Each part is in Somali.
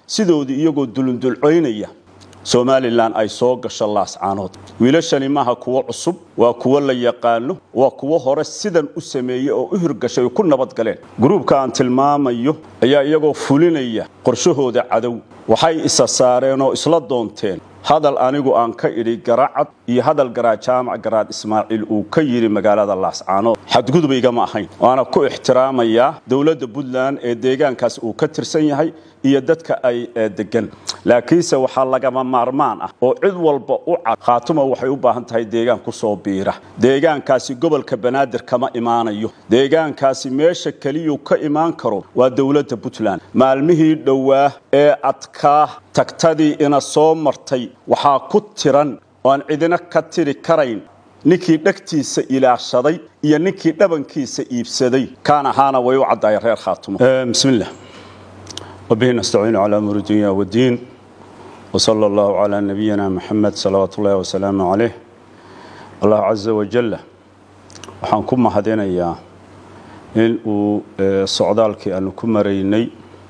sidoodii iyagoo dulundulcoynaya somalilan ay soo gasho laascaanood wiilashani maaha kuwo cusub waa kuwo la yaqaano waa kuwo hore sidan u sameeyey oo u hirgashay oo ku nabadgaleen gruubka aan tilmaamayo ayaa iyagoo fulinaya qorshahooda cadow waxay isa saareen oo isla doonteen hadal anigu aan ka idhi garacad iyo hadal garaad jaamac garaad ismaaciil uu ka yidhi magaalada laascaanood xadgudbayga ma ahayn waana ku ixtiraamayaa dowladda puntland ee deegaankaas uu ka tirsan yahay iyo dadka ay degan laakiinse waxaa lagama maarmaan ah oo cid walba u cad khaatuma waxay u baahan tahay deegaan kusoo biira deegaankaasi gobolka banaadir kama imaanayo deegaankaasi meesha keliyuu ka imaan karo waa dowladda puntland maalmihii dhowaa ee adkaa tagtadii ina soo martay waxaa ku tiran oaan cidina ka tiri karayn ninkii dhegtiisa ilaashaday iyo ninkii dhabankiisa iibsaday kaan ahaana way u caddaaya reer khaatumo bismillah وبه نستعين على أمور الدنيا والدين وصلى الله على نبينا محمد صلوات الله وسلامه عليه الله عز وجل waxaan ku mahadinayaa in uu socdaalkii aanu ku maraynay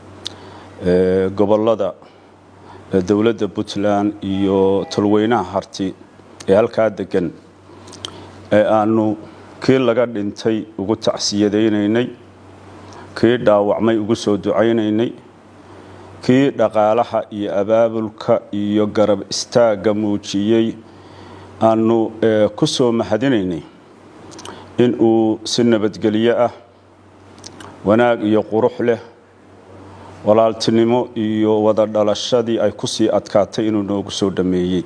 gobolada dowladda puntland iyo tolweynaha harti ee halkaa degan ee aanu kii laga dhintay ugu tacsiyadaynaynay kii dhaawacmay ugu soo ducaynaynay kii dhaqaalaha iyo abaabulka iyo garab istaagga muujiyey aanu ku soo mahadinaynay in uu si nabadgelyo ah wanaag iyo qurux leh walaaltinimo iyo wada dhalashadii ay ku sii adkaatay inuu noogu soo dhammeeyey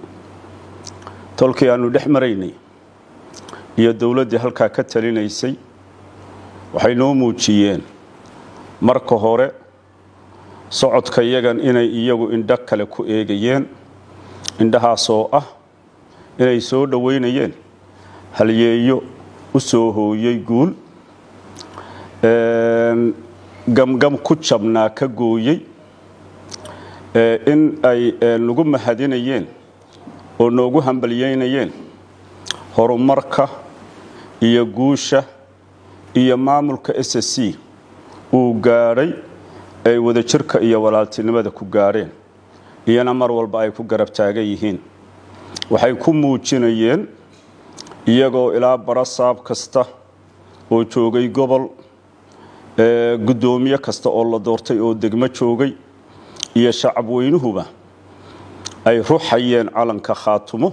tolkii aanu dhex maraynay iyo dowladdii halkaa ka talinaysay waxay noo muujiyeen marka hore socodka yagan inay iyagu indho kale ku eegayeen indhahaasoo ah inay soo dhoweynayeen halyeeyo u soo hooyey guul gamgam ku jabnaa ka gooyey in ay nagu mahadinayeen oo noogu hambalyeynayeen horumarka iyo guusha iyo maamulka s c uu gaadhay ay wadajirka iyo walaaltinimada ku gaadheen iyana mar walba ay ku garab taagan yihiin waxay ku muujinayeen iyagoo ilaa barasaab kasta oo joogay gobol guddoomiye kasta oo la doortay oo degmo joogay iyo shacab weynuhuba ay ruxayeen calanka khaatumo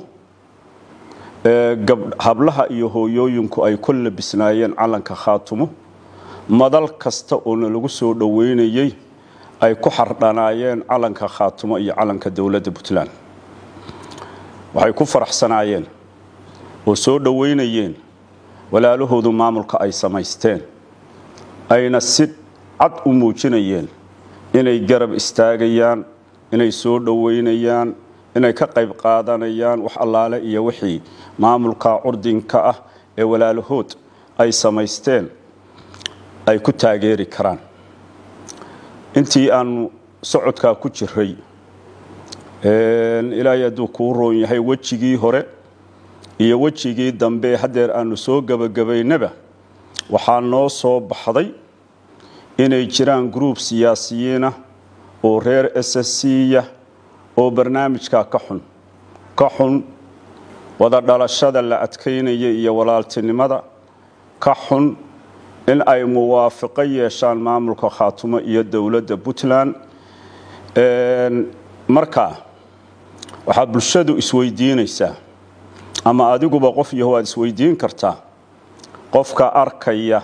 hablaha iyo hooyooyinku ay ku labisnaayeen calanka khaatumo madal kasta oona lagu soo dhoweynayey ay ku xardhanaayeen calanka khaatumo iyo calanka dowladda puntland waxay ku faraxsanaayeen oo soo dhoweynayeen walaalahoodu maamulka ay samaysteen ayna si cad u muujinayeen inay garab istaagayaan inay soo dhoweynayaan inay ka qayb qaadanayaan wax allaale iyo wixii maamulka curdinka ah ee walaalahood ay samaysteen ay ku taageeri karaan intii aanu socodkaa ku jiray ilaahay hadduu kuu roon yahay wejigii hore iyo wejigii dambe haddeer aanu soo gebagabaynaba waxaa noo soo baxday inay jiraan gruub siyaasiyiinah oo reer s s c-ya oo barnaamijkaa ka xun ka xun wada dhalashada la adkaynaya iyo walaaltinimada ka xun in ay muwaafiqo yeeshaan maamulka khaatumo iyo dowladda puntland markaa waxaad bulshadu isweydiinaysaa ama adiguba qof yaho waad isweydiin kartaa qofka arkaya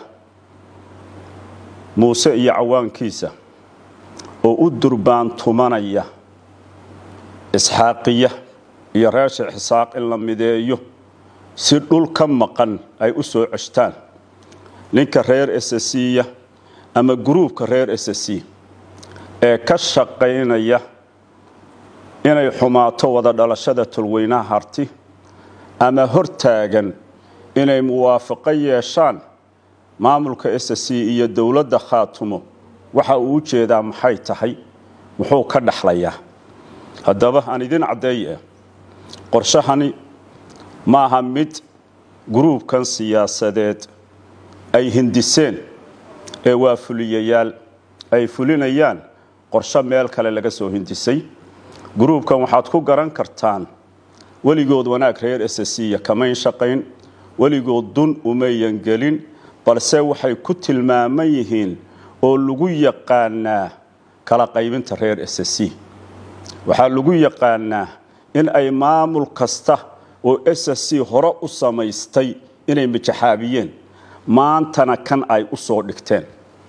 muuse iyo cawaankiisa oo u durbaantumanaya isxaaqiya iyo reer sheekh isaaq in la mideeyo si dhul ka maqan ay u soo ceshtaan ninka reer s c-ya ama gruubka reer s c ee ka shaqaynaya inay xumaato wada dhalashada tolweynaha harti ama hortaagan inay muwaafaqo yeeshaan maamulka s c iyo dowladda khaatumo waxa uu u jeedaa maxay tahay muxuu ka dhexlayaa haddaba aan idin caddeeye qorshahani maaha mid gruubkan siyaasadeed ay hindiseen ee waa fuliyayaal ay fulinayaan qorsho meel kale laga soo hindisay gruubkan waxaad ku garan kartaan weligood wanaag reer ssya kamayn shaqayn weligood dun umayan gelin balse waxay ku tilmaaman yihiin oo lagu yaqaanaa kala qaybinta reer ss waxaa lagu yaqaanaa in ay maamul kasta oo ssc hore u samaystay inay mijaxaabiyeen maantana kan ay u soo dhigteen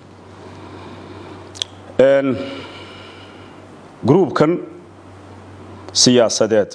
gruubkan siyaasadeed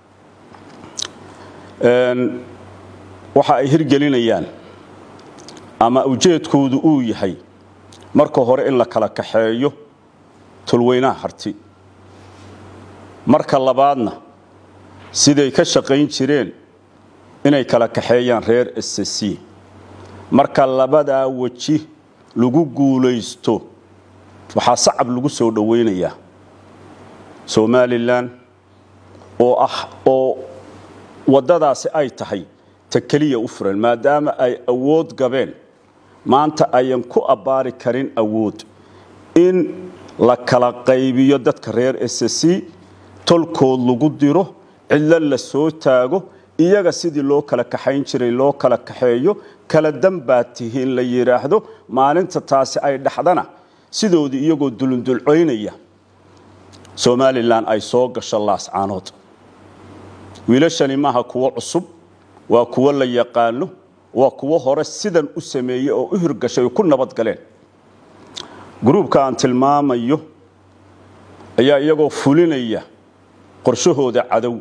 waxa ay hirgelinayaan ama ujeedkoodu uu yahay marka hore in la kala kaxeeyo tulweynaha harti marka labaadna siday ka shaqayn jireen inay kala kaxeeyaan reer ssc marka labadaa weji lagu guulaysto waxaa sacab lagu soo dhowaynayaa somalilan oo ah oo waddadaasi ay tahay ta keliya u furan maadaama ay awood gabeen maanta ayan ku abbaari karin awood in la kala qaybiyo dadka reer ssc tolkood lagu diro cidlo la soo taago iyaga sidii loo kala kaxayn jiray loo kala kaxeeyo kala danbaad tihiin la yidhaahdo maalinta taasi ay dhaxdana sidoodii iyagoo dulundulcoynaya somalilan ay soo gasho laascaanood wiilashani maaha kuwo cusub waa kuwo la yaqaano waa kuwo hore sidan u sameeyey oo u hirgashay oo ku nabad galeen gruubka aan tilmaamayo ayaa iyagoo fulinaya qorshahooda cadow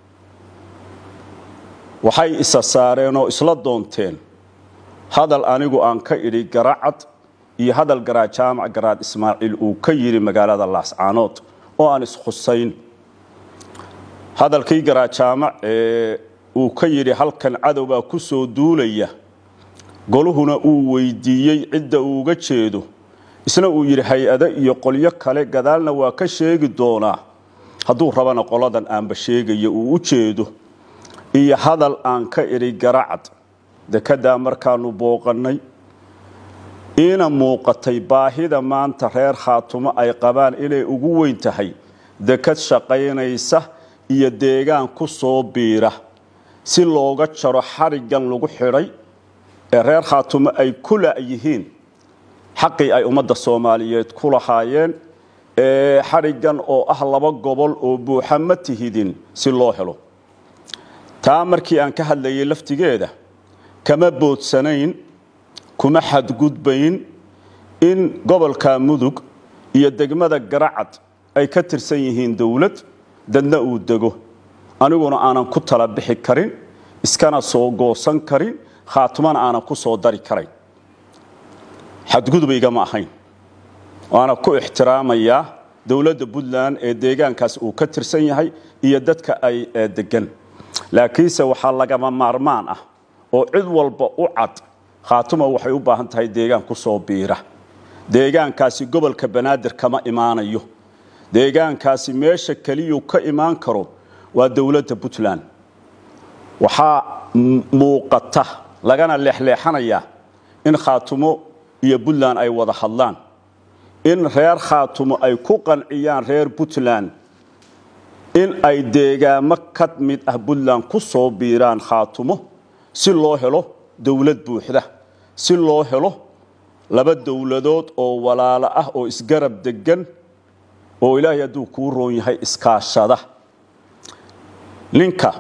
waxay isa saareen oo isla doonteen hadal anigu aan ka idhi garacad iyo hadal garaad jaamac garaad ismaaciil uu ka yidhi magaalada laascaanood oo aan iskhusayn hadalkii garaad jaamac ee uu ka yidhi halkan cadowbaa ku soo duulaya goluhuna uu weydiiyey cidda uu uga jeedo isna uu yidhi hay-ado iyo qolyo kale gadaalna waa ka sheegi doonaa hadduu rabana qoladan aanba sheegaya uu u jeedo iyo hadal aan ka idhi garacad dekeddaa markaanu booqannay iina muuqatay baahida maanta reer khaatumo ay qabaan inay ugu weyn tahay dekad shaqaynaysa iyo deegaan ku soo biira si looga jaro xariggan lagu xidhay ee reer khaatumo ay ku la'yihiin xaqii ay ummadda soomaaliyeed ku lahaayeen ee xariggan oo ah laba gobol oo buuxa ma tihidin si loo helo taa markii aan ka hadlayay laftigeeda kama boodsanayn kuma xadgudbayn in gobolka mudug iyo degmada garacad ay ka tirsan yihiin dowlad dadna uu dego aniguna aanan ku tala bixi karin iskana soo goosan karin khaatumana aanan ku soo dari karayn xadgudbaygama ahayn waana ku ixtiraamayaa dowladda puntland ee deegaankaas uu ka tirsan yahay iyo dadka ay degan laakiinse waxaa lagama maarmaan ah oo cid walba u cad khaatuma waxay u baahan tahay deegaan ku soo biira deegaankaasi gobolka banaadir kama imaanayo deegaankaasi meesha keliyuu ka imaan karo waa dowladda puntland waxaa muuqata lagana leexleexanayaa in khaatumo iyo puntland ay wada hadlaan in reer khaatumo ay ku qanciyaan reer puntland in ay deegaamo ka mid ah puntland ku soo biiraan khaatumo si loo helo dowlad buuxda si loo helo laba dowladood oo walaalo ah oo isgarab degan oo ilaahay hadduu kuu roon yahay iskaashada ninka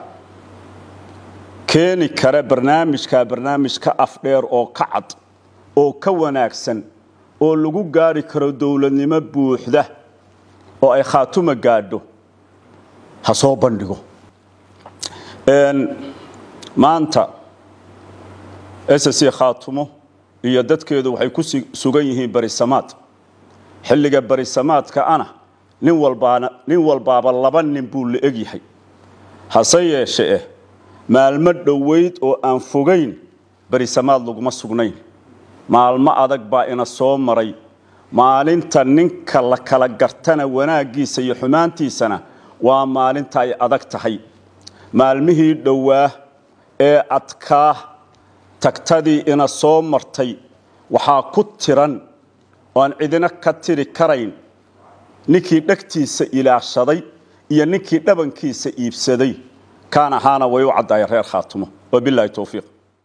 keeni kara barnaamijka barnaamij ka afdheer oo ka cad oo ka wanaagsan oo lagu gaari karo dowladnimo buuxda oo ay khaatuma gaadho ha soo bandhigo maanta ssc khaatumo iyo dadkeedu waxay ku sugan yihiin barisamaad xilliga barisamaadka ana nin walbaana nin walbaaba laba nin buu la egyahay hase yeeshe eh maalmo dhoweyd oo aan fogayn barisamaad laguma sugnayn maalmo adag baa ina soo maray maalinta ninka la kala gartana wanaaggiisa iyo xumaantiisana waa maalinta ay adag tahay maalmihii dhowaa ee adkaa tagtadii ina soo martay waxaa ku tiran oo aan cidina ka tiri karayn ninkii dhegtiisa ilaashaday iyo ninkii dhabankiisa iibsaday kaan ahaana way u caddaaya reer khaatumo wabilaahi towfiiq